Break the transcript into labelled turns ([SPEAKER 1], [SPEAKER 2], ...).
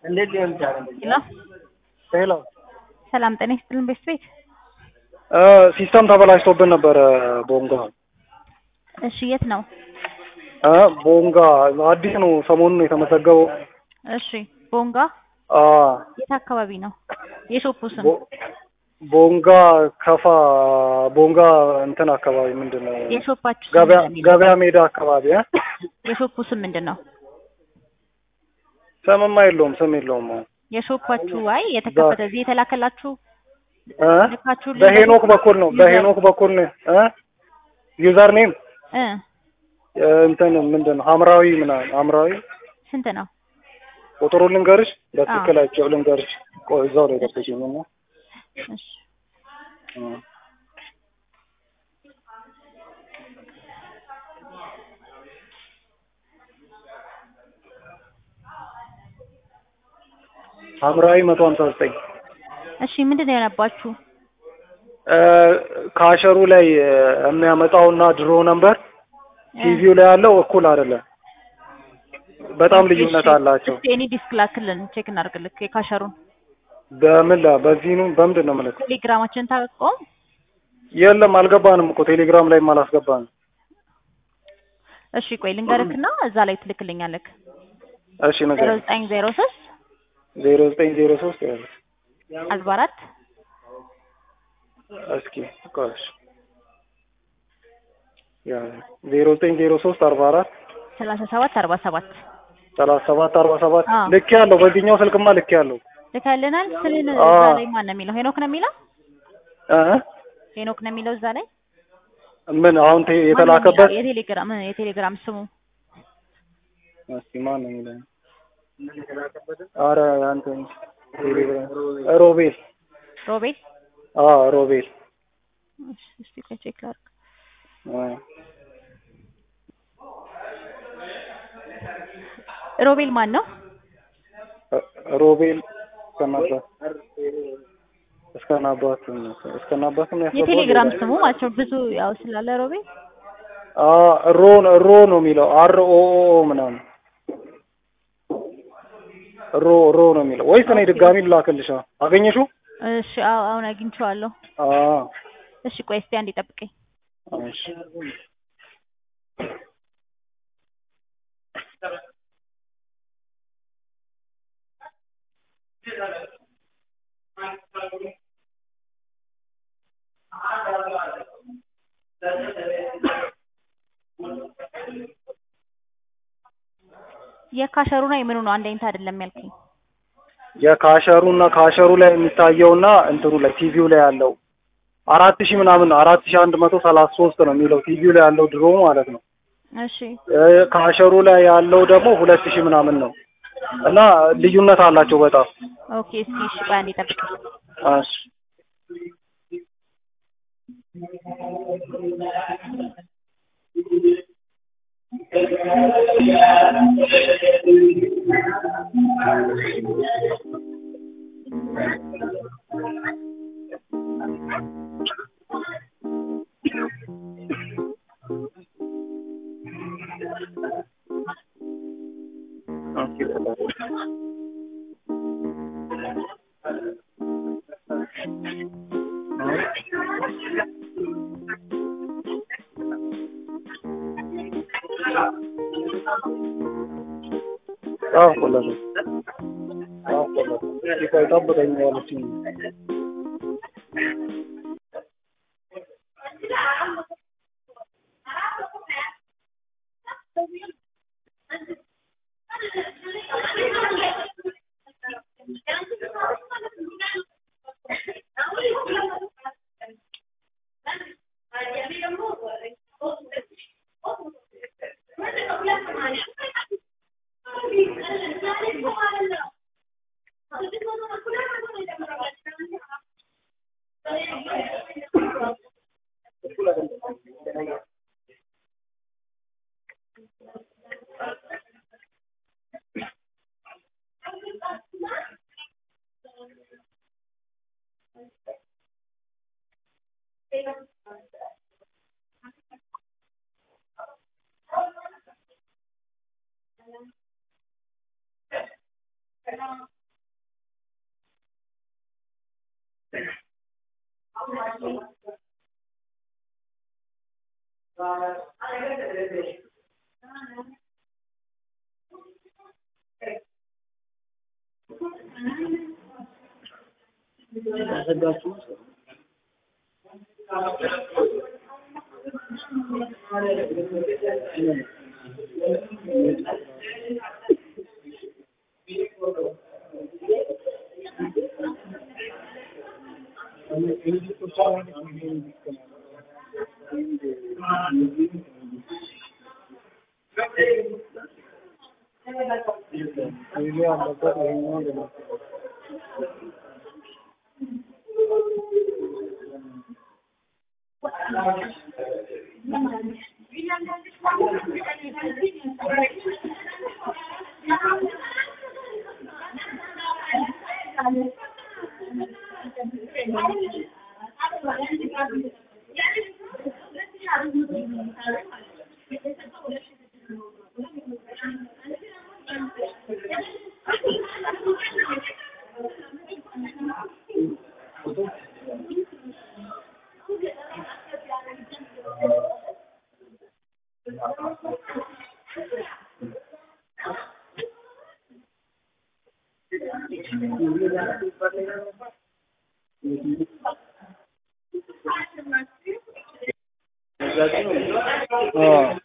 [SPEAKER 1] እንዴት ሊሆን ይችላል?
[SPEAKER 2] ሄሎ
[SPEAKER 3] ሄሎ
[SPEAKER 2] ሰላም ጤና ይስጥልን ቤት ቤት
[SPEAKER 3] ሲስተም ተበላሽቶብን ነበረ ቦንጋ
[SPEAKER 2] እሺ የት ነው
[SPEAKER 3] እ ቦንጋ አዲስ ነው ሰሞኑን የተመዘገበው
[SPEAKER 2] እሺ ቦንጋ
[SPEAKER 3] አ
[SPEAKER 2] የት አካባቢ ነው የሾፑ ስም
[SPEAKER 3] ቦ- ቦንጋ ከፋ ቦንጋ እንትን አካባቢ ምንድን ነው
[SPEAKER 2] የሾፓችሁ ስም
[SPEAKER 3] ገበያ
[SPEAKER 2] ምንድን ነው?
[SPEAKER 3] ገበያ ሜዳ አካባቢ እ
[SPEAKER 2] የሾፑ ስም ምንድን ነው
[SPEAKER 3] ስምማ የለውም ስም የለውም
[SPEAKER 2] የሾፓችሁ አይ የተከፈተ እዚህ የተላከላችሁ
[SPEAKER 3] እ
[SPEAKER 2] ልካችሁ
[SPEAKER 3] በሄኖክ በኩል ነው በሄኖክ በኩል ነው እ ዩዘር ኔም
[SPEAKER 2] እ
[SPEAKER 3] እንትን ምንድን ነው ሐምራዊ ምናምን ሐምራዊ
[SPEAKER 2] ስንት ነው
[SPEAKER 3] ቁጥሩ ልንገርሽ በትክክላቸው ልንገርሽ ቆይ እዛው ላይ ጠብቂኝ እና
[SPEAKER 2] እሺ
[SPEAKER 3] እ ሐምራዊ መቶ ሀምሳ ዘጠኝ
[SPEAKER 2] እሺ ምንድን ነው የሆነባችሁ
[SPEAKER 3] ካሸሩ ላይ እ የሚያመጣውና ድሮ ነምበር ቲቪው ላይ ያለው እኩል አይደለም። በጣም ልዩነት
[SPEAKER 2] እሺ፣
[SPEAKER 3] አላቸው።
[SPEAKER 2] እስኪ እኔ ዲስክ ላክልን ቼክ እናድርግልክ የካሸሩን
[SPEAKER 3] በምን ላ በዚህ ነው በምንድን ነው የምልህ?
[SPEAKER 2] ቴሌግራማችንን ታቆም
[SPEAKER 3] የለም አልገባንም እኮ ቴሌግራም ላይም አላስገባንም።
[SPEAKER 2] እሺ ቆይ ልንገርክና እዛ ላይ ትልክልኛለክ
[SPEAKER 3] እሺ
[SPEAKER 2] ዜሮ
[SPEAKER 3] ነገር
[SPEAKER 2] ዘጠኝ ዜሮ ሶስት
[SPEAKER 3] ዜሮ ዘጠኝ ዜሮ ሶስት ያለ
[SPEAKER 2] አርባ አራት
[SPEAKER 3] እስኪ ቆይ እሺ ያ ዜሮ ዘጠኝ ዜሮ ሶስት አርባ አራት
[SPEAKER 2] ሰላሳ ሰባት አርባ ሰባት
[SPEAKER 3] ሰላሳ ሰባት አርባ ሰባት
[SPEAKER 2] አዎ።
[SPEAKER 3] ልክ ያለው በዚህኛው ስልክማ ልክ ያለው
[SPEAKER 2] ልካልናል ስልን
[SPEAKER 3] አዎ።
[SPEAKER 2] እዛ ላይ ማን ነው የሚለው ሄኖክ ነው የሚለው
[SPEAKER 3] እ
[SPEAKER 2] ሄኖክ ነው የሚለው እዛ ላይ
[SPEAKER 3] ምን አሁን ቴ- የተላከበት
[SPEAKER 2] ማን ነው የሚለው? የቴሌግራም የቴሌግራም ስሙ
[SPEAKER 3] እስኪ ማን ነው የሚለው? ኧረ አንተ ቴሌግራም ሮቤል
[SPEAKER 2] ሮቤል
[SPEAKER 3] አዎ ሮቤል
[SPEAKER 2] እሺ፣ እስቲ ቆይ ቼክ ላድርግ
[SPEAKER 3] አ
[SPEAKER 2] ሮቤል ማን ነው
[SPEAKER 3] ሮቤል እስከናባት እስከናባት እስከናባት ነው ያስገባው።
[SPEAKER 2] የቴሌግራም ስሙ ማለት ነው ብዙ ያው ስላለ ሮቤል
[SPEAKER 3] አ ሮ ሮ ነው የሚለው አር ኦ ኦ ኦ ምናምን ሮ ሮ ነው የሚለው ወይስ እኔ ድጋሚ ልላክልሻ? አገኘሽው?
[SPEAKER 2] እሺ አዎ አሁን አግኝቼዋለሁ
[SPEAKER 3] አ
[SPEAKER 2] እሺ ቆይ እስቲ አንዴ ጠብቀኝ
[SPEAKER 3] እሺ
[SPEAKER 2] የካሸሩና የምኑ ነው አንድ አይነት አይደለም ያልከኝ
[SPEAKER 3] የካሸሩ እና ካሸሩ ላይ የሚታየውና እንትኑ ላይ ቲቪው ላይ ያለው አራት ሺህ ምናምን አራት ሺህ አንድ መቶ ሰላሳ ሶስት ነው የሚለው ቲቪው ላይ ያለው ድሮ ማለት ነው።
[SPEAKER 2] እሺ
[SPEAKER 3] እ ካሸሩ ላይ ያለው ደግሞ ሁለት ሺህ ምናምን ነው እና ልዩነት አላቸው በጣም
[SPEAKER 2] ኦኬ እስቲ እሺ ቆይ አንዴ ጠብቀኝ
[SPEAKER 3] እሺ አዎ ቆለለ አዎ ቆለለ ይቆይ ጠብቀኝ ያለችኝ हाँ